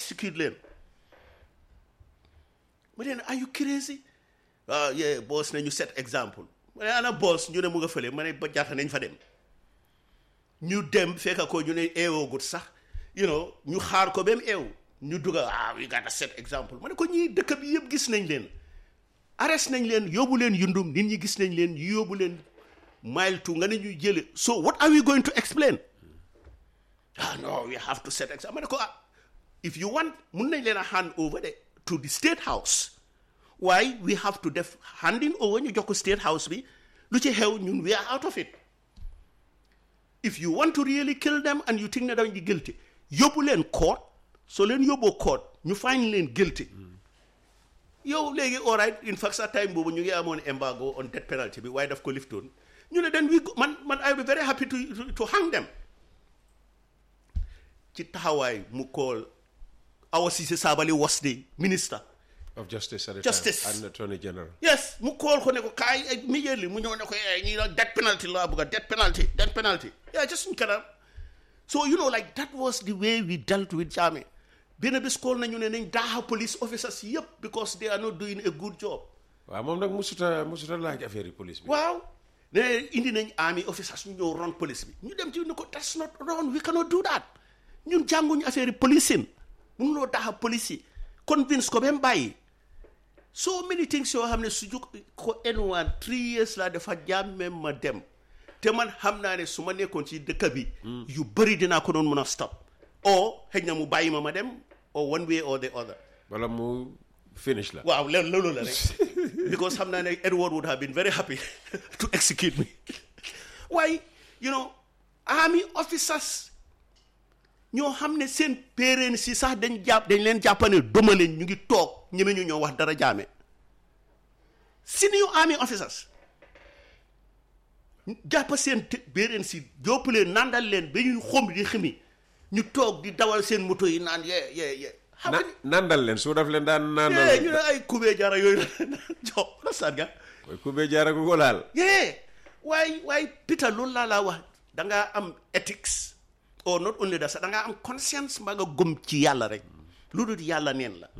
execute leen ma ne are you crazy ah yeah boss ne ñu set exemple ma ne ana boss ñu ne mu nga fële ma ne ba jaata nañ fa dem ñu dem fekka ko ñu ne eewoogut sax you know ñu xaar ko ba mu eew ñu dugga ah we got a set exemple ma ne ko ñii dëkk bi yëpp gis nañ leen arrest nañ leen yóbbu leen yundum nit ñi gis nañ leen yóbbu leen mile two nga ne ñu jële so what are we going to explain ah no we have to set example ma ne ko ah if you want mun nañ leen a hand over de to the state house waaye we have to def handing over ñu jox ko state house bi lu ci xew ñun we are out of it if you want to really kill them and you think ne dañ di guilty yóbbu leen court soo leen yóbboo court ñu find leen guilty yow léegi all right in fact sa time boobu ñu ngi amoon embargo on death penalty bi waaye daf ko liftoon ñu ne then we go- man man I will be very happy to to, to hang them ci taxawaay mu call Awa Ceesay Sabally was the minister of justice at the Justice. time and attorney general yes mu call ko ne ko kaay immediately mu ñëw ne ko eh ñii la death penalty laa bëgg a death penalty death penalty yeah just suñ kanam so you know like that was the way we dealt with Jammeh benn bés call nañu ne nañ daaxa police officers yëpp because they are not doing a good job waaw moom nag musuta musuta laaj affaire yi police bi waaw ne indi nañ army officers ñu ñëw ron police bi ñu dem ci ne ko that's not wrong we cannot do that ñun jànguñu affaire yi policing mënuloo daxa police yi convince ko ba mu bàyyi so many things yoo xam ne su jóg ko N1 three years laa dafa jàmme ma dem te man xam naa ne su ma nekkoon ci dëkk bi yu bëri dinaa ko doon mën a stop o xëy na mu bàyyi ma ma dem or one way or the other wala mu finish la waaw loolu loolu la rek because xam naa ne Edward would have been very happy to execute me waaye you know army officers ñoo xam ne seen péréen si sax dañ jàpp dañ leen jàppane doma leen ñu ngi toog ñeme ñu ñoo wax dara jaame senior army officers jàpp seen té- péréen si jópp leen nandal leen ba ñuy xom di ximi ñu toog di dawal seen moto yi naan yee yee yee xam na nga ni- nandal leen su daf leen daan yee nandal ñu ne ay kubee jara yooyu la jox la sànga mooy ku bee jaara ko ko laal yee waaye waaye Peter loolu laa laa wax da ngaa am ethics or not only that sax da ngaa am conscience mbaa nga gëm ci yàlla rek lu dul yàlla neen la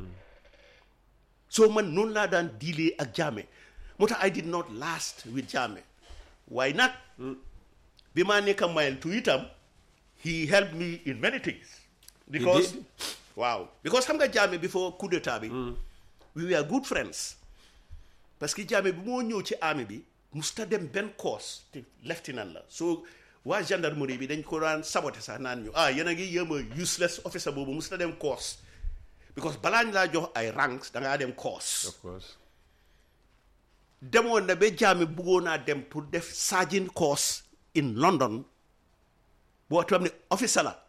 so man noonu laa daan diilee ak Jammeh moo tax I did not last with Jammeh waaye nag bi maa nekk mile two itam he helped me in many things because did? waaw because xam nga Jammeh before coup d'état bi we were good friends parce que Jammeh bi moo ñëw ci army bi musta dem benn course te lieutenant la so waa gendarmerie bi dañ ko daan saboté sax naan ñu ah yéen a ngi yéem a useless officer boobu musta dem course because balaa ñu laa jox ay ranks da ngaa dem course of course demoon na ba Jammeh bëggoon naa dem pour def sergeant course in London boo xam ne officer la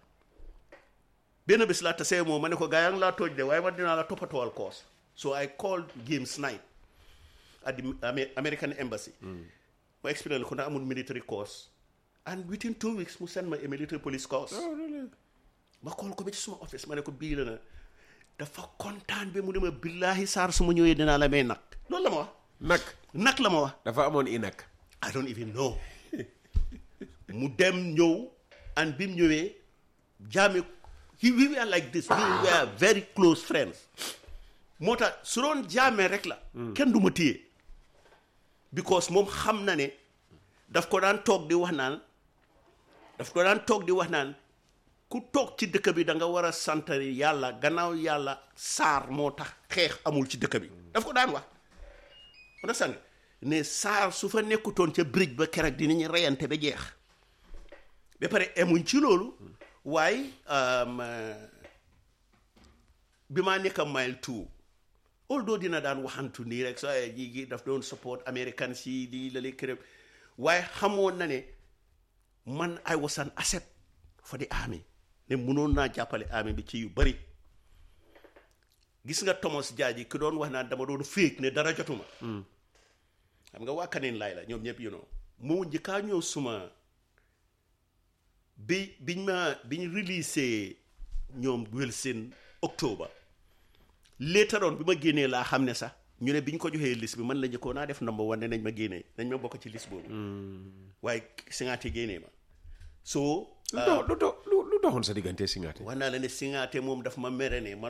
benn bés laa tasee moom ma ne ko gaa yaa ngi laa tooj de waaye man dinaa la toppatoowal course so I called James Knight at the Ame- American embassy ma explain ko na amul military course and within two weeks mu send ma a military police course oh really ma call ko ba ci suma office ma ne ko bii la na dafa kontaan ba mu ne ma billaahi saar su ma ñëwee dinaa la may nag loolu la ma wax nag nag la ma wax dafa amoon i nag I don't even know mu dem ñëw and bi mu ñëwee Jammeh he we were like this we were very close friends moo tax su doon Jammeh rek la kenn du ma téye because moom xam na ne daf ko daan toog di wax naan daf ko daan toog di wax naan ku toog ci dëkk bi da nga war a santari yàlla gannaaw yàlla saar moo tax xeex amul ci dëkk bi daf ko daan wax on sang ne saar su fa nekkutoon ca bridge ba keroog dinañu reyante ba jeex ba pare emuñ ci loolu waaye um, uh, bi maa nekk mile two although dina daan waxantu nii rek sa ji gi daf doon support American si di la lee kërëm waaye xamoon na ne man I was an asset for the army ne mënoon naa jàppale army bi ci yu bari gis nga Thomas Jaaji ki doon wax naan dama doon féeg ne dara jotuma xam nga waa Kaneen laay la ñoom ñëpp you know moo njëkkaa ñëw suma bi biñ ma biñ release ñoom Wilson octobre later on bi ma génnee laa xam ne sax ñu ne biñ ko joxee liste bi man la njëkkoon naa def number one ne nañ ma génnee nañ ma bokk ci liste boobu waaye Singaate génnee ma so lu dox lu dox lu lu doxoon sa diggante Singaate wax naa la ne Singaate moom daf ma mere ne man